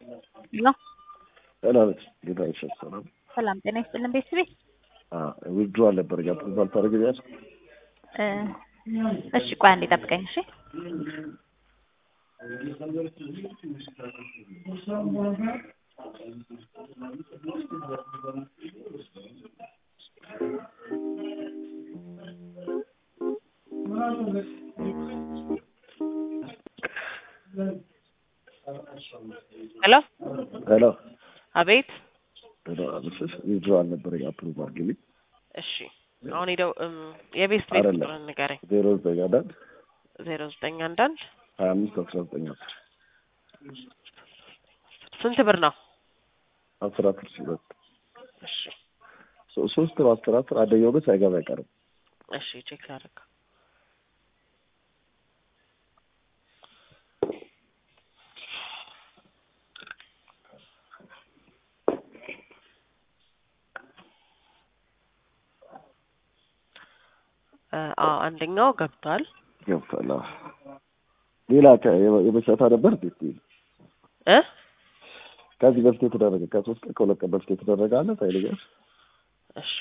ሄሎ ሰላም ጌታ ይሰጥ ሰላም ሰላም ጤና ይስጥልን ቤተሰቤ ዊድሮ አልነበር ያ ፕሮፋይል ታደርግልኛለሽ? እ እሺ ቆይ አንዴ ጠብቀኝ እሺ ሄሎ ሄሎ አቤት ሄሎ አብስስ ዊድሮ አልነበር ያ ፕሮፋይል አድርግልኝ። እሺ አሁን ሄደው እም፣ የቤት ቤት አይደለም። ቁጥርን ንገረኝ ዜሮ ዘጠኝ አንዳንድ ዜሮ ዘጠኝ አንዳንድ ሀያ አምስት አስራ ዘጠኝ አስር ስንት ብር ነው አስር አስር ሲበት እሺ ሶ- ሶስት ነው አስር አስር አንደኛው ግን ሳይገባ አይቀርም። እሺ ቼክ ላድርግ እ፣ አዎ አንደኛው ገብቷል ገብቷል። አዎ። ሌላ ከ- የበ- የበሻታ ነበር ቤት እ ከዚህ በፊት የተደረገ ከሶስት ቀን ከሁለት ቀን በፊት የተደረገ አለ ታይልኛል። እሺ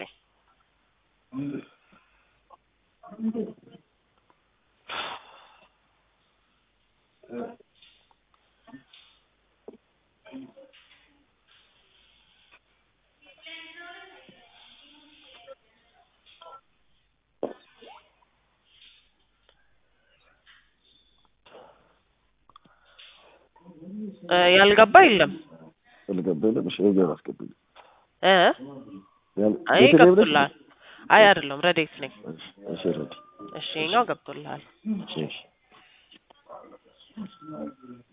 እ፣ ያልገባ የለም ልገብልም እሺ የገባ አስገብልኝ እ ያን- አይ ቤት ላይ ብለሽ- ገብቶልሃል አይ አይደለም ረዴት ነኝ እሺ ረዲ እሺ ይኸኛው ገብቶልሃል እሺ እሺ